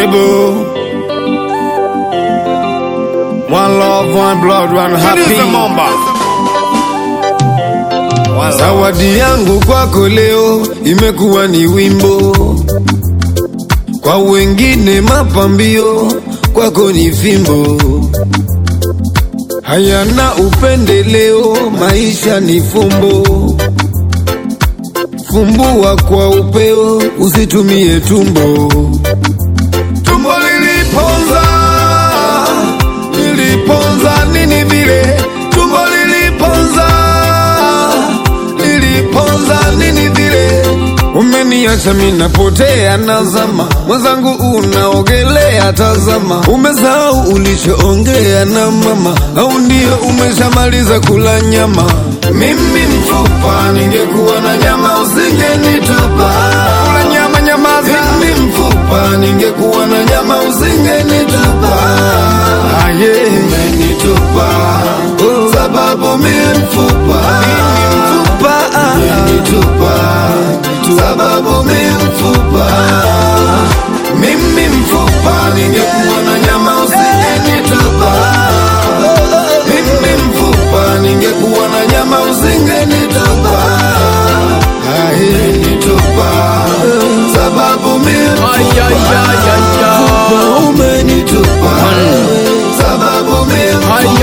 Treble. One love, one blood, one happy. Zawadi yangu kwako leo imekuwa ni wimbo, kwa wengine mapambio, kwako ni fimbo. Hayana upendeleo, maisha ni fumbo. Fumbua kwa upeo, usitumie tumbo. Tumbo liliponza, liliponza nini vile? Tumbo liliponza, liliponza nini vile? Umeniacha mimi napotea, nazama mwenzangu, unaogelea, tazama. Umesahau ulichoongea na mama, au ndio umeshamaliza kula nyama? Mimi mfupa, ningekuwa na nyama usingenitupa. Kula nyama, nyamaza. Mimi mfupa, ningekuwa na nyama usingenitupa. Aye, umenitupa oh, sababu mimi mfupa, mimi mfupa, umenitupa sababu mimi mfupa, mimi mfupa, ningekuwa na nyama usingenitupa. Mimi mfupa, ningekuwa na nyama usingenitupa. Aye, nitupa sababu mimi mfupa, mfupa umenitupa sababu mimi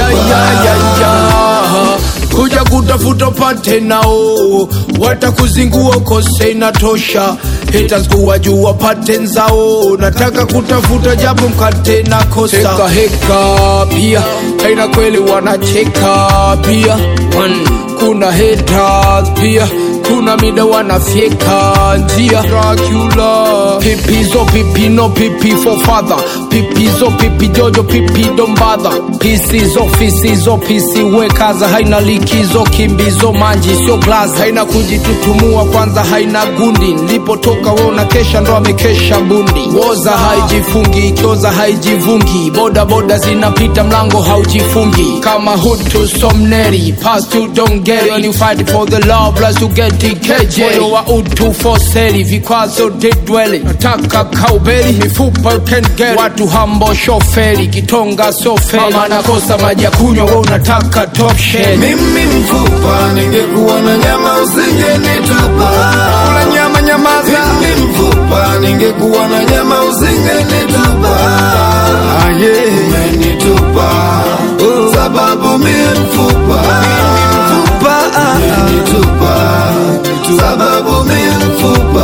mfupa. kuja kutafuta pate nao watakuzingua ukose inatosha haters kuwajua pate nzao nataka kutafuta japo mkate na kosa heka heka pia aina kweli wanacheka pia kuna haters pia kuna mida wanafyeka njia Dracula pipizo pipino pipi for father pipizo pipi jojo pipi dombadha pisizo fisizo pisi wekaza haina likizo kimbizo manji sio glass haina kujitutumua kwanza haina gundi nilipotoka we unakesha ndo amekesha bundi woza haijifungi ikioza haijivungi boda boda zinapita mlango haujifungi kama hutu somneri past you don't get it when you fight for the law plus you get TKJ moyo wa utu foseli vikwazo didweli nataka kaubeli mifupa you can get it. watu hambo shoferi kitonga sofeli mama nakosa maji ya kunywa we unataka top shell Mimi mfupa, ningekuwa na nyama usingenitupa. Kula nyama, nyamaza. Mimi mfupa, ningekuwa na nyama usingenitupa. Aye, umenitupa oh, sababu mimi mfupa, mimi mfupa, umenitupa sababu mimi mfupa,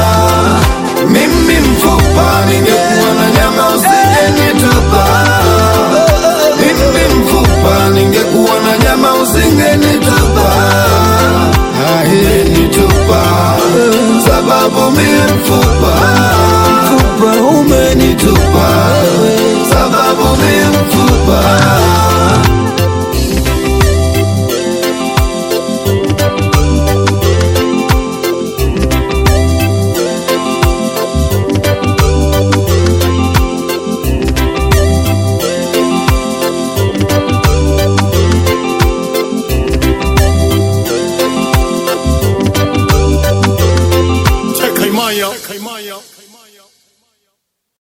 mimi mfupa, ningekuwa na nyama usingenitupa. Mimi mfupa, ningekuwa na nyama usingenitupa. Aye, nitupa sababu mimi mfupa